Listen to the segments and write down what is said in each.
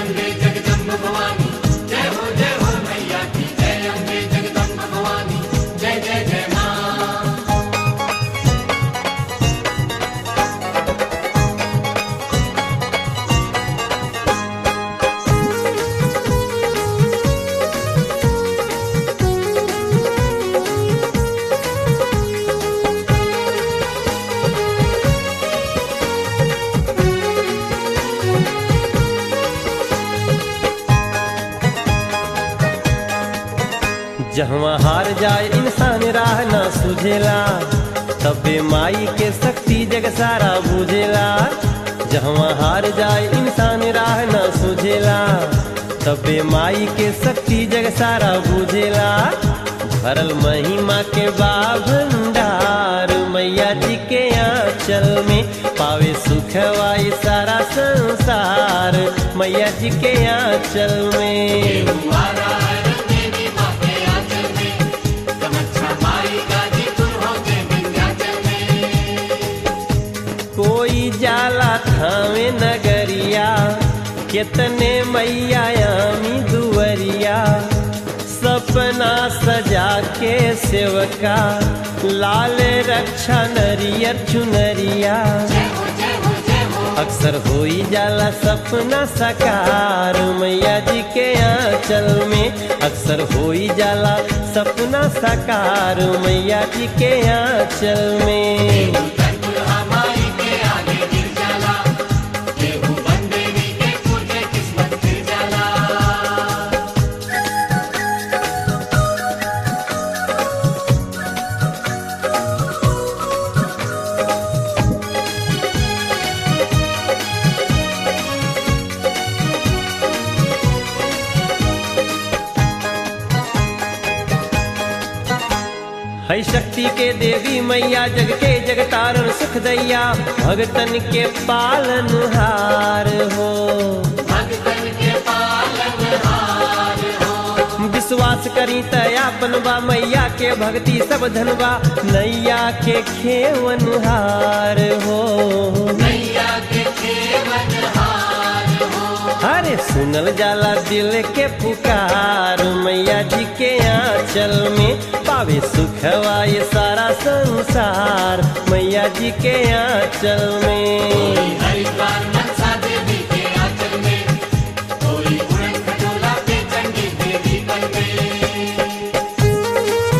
अम्बे जगदम्ब भवानी जय हो जय हो मैया की जय अम्बे जगदम्ब भवानी जय जय जय माँ जहवा हार जाए इंसान राह ना सुझेला तबे माई के शक्ति जग सारा बुझेला जहवा हार जाए इंसान राह ना सुझेला तबे माई के शक्ति जग सारा बुझेला भरल महिमा के बा भंडार मैया जी के आंचल में पावे सुख वाई सारा संसार मैया जी के आंचल में तुम्हारा देवी माँ के आंचल में कमच्छा माई गाजीपुर होते विंध्याचल में कोई जाला थावे नगरिया कितने मैया आमी दुवरिया सपना सजा के सेवका लाल रक्षा नरियर चुनरिया जय हो जय हो जय हो अक्सर होई जाला सपना साकार मैया जी के आंचल में अक्सर होई जाला सपना साकार मैया जी के आंचल में धनपुर हमारी के आगे गिर जाला केहू बंदेवी के पूजे किस्मत फिर जाला है शक्ति के देवी मैया जग के जगतारण सुख दैया भगतन के पालन हार हो भगतन के पालन हार हो विश्वास करी तया बनवा मैया के भक्ति सब धनवा नैया के खेवन हार हो नैया के खेवन हार हो अरे सुनल जाला दिल के पुकार मैया जी के आंचल में पावे सुखवा ये सारा संसार मैया जी के आंचल में हरिद्वार मनसा देवी के आंचल में कोई उड़न खटोला पे चंडी देवी बन में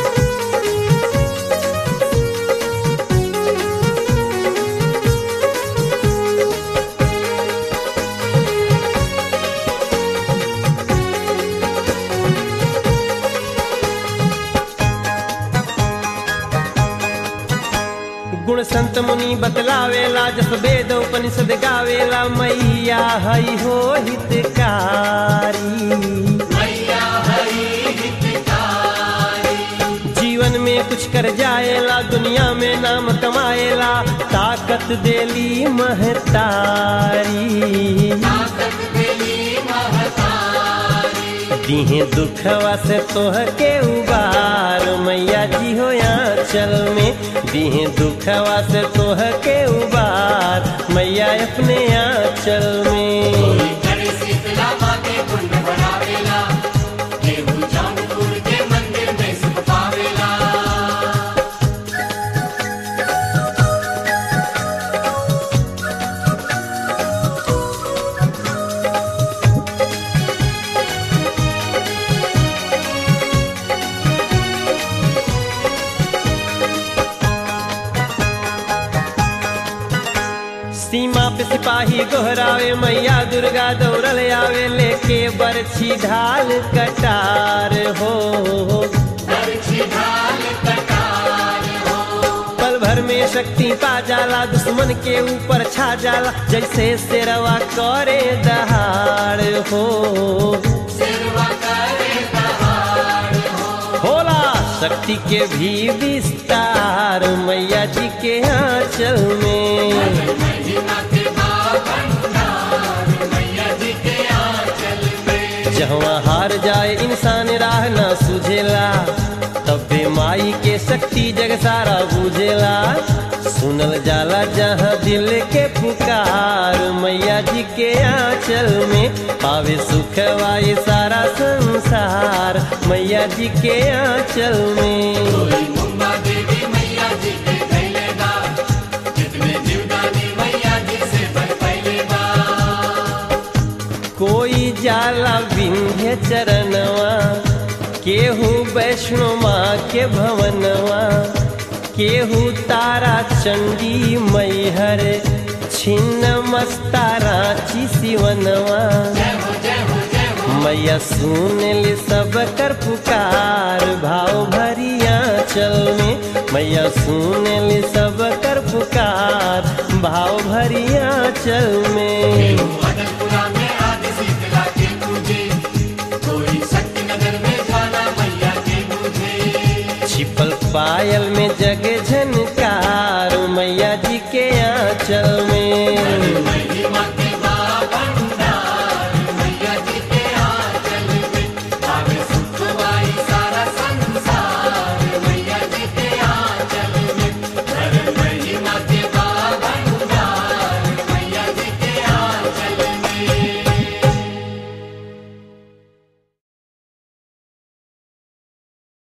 गुण संत मुनि बतलावेला जस वेद उपनिषद गावेला मैया हई हो हितकारी मैया हरि हितकारी जीवन में कुछ कर जाएला दुनिया में नाम कमाएला ताकत देली महतारी ताकत देली महतारी दीहे दुखवा से तोह के उबार मैया जी हो चल में दीहे दुखवा से तोह के उबार मैया अपने आंचल में करे शीतला माँ के कुंड बनावेला केहू जौनपुर के मंदिर में सुख पावेला सीमा पे सिपाही गोहरावे मैया दुर्गा दौड़ल आवे लेके बरछी ढाल कटार हो बरछी ढाल कटार हो पल भर में शक्ति पा जाला दुश्मन के ऊपर छा जाला जैसे शेरवा करे दहाड़ हो सिरवा करे दहाड़ हो होला शक्ति के भी विस्तार मैया जी के आंचल में महिमा के भंडार मैया जी के आंचल में जहाँ हार जाए इंसान राह ना सुझेला तबे माई के शक्ति जग सारा बुझेला सुनल जाला जहाँ दिल के पुकार मैया जी के आंचल में पावे सुख वाई सारा संसार मैया जी के आंचल में कोई मुंबा देवी मैया जी के धैले बा जितने जीवदानी मैया जी से बन पहले बा कोई जाला विंध्य चरणवा केहू वैष्णो माँ के भवनवा केहू तारा चंडी मैहर छिन्न मस्ता रांची सिवनवा जय हो जय हो जय हो मैया सुन ले सब कर पुकार भाव भरिया चल में मैया सुन ले सब कर पुकार भाव भरिया चल में अदलपुरा में आदि शीतला के पूजे कोई शक्ति नगर में ज्वाला मैया के पूजे छिपल पायल में जग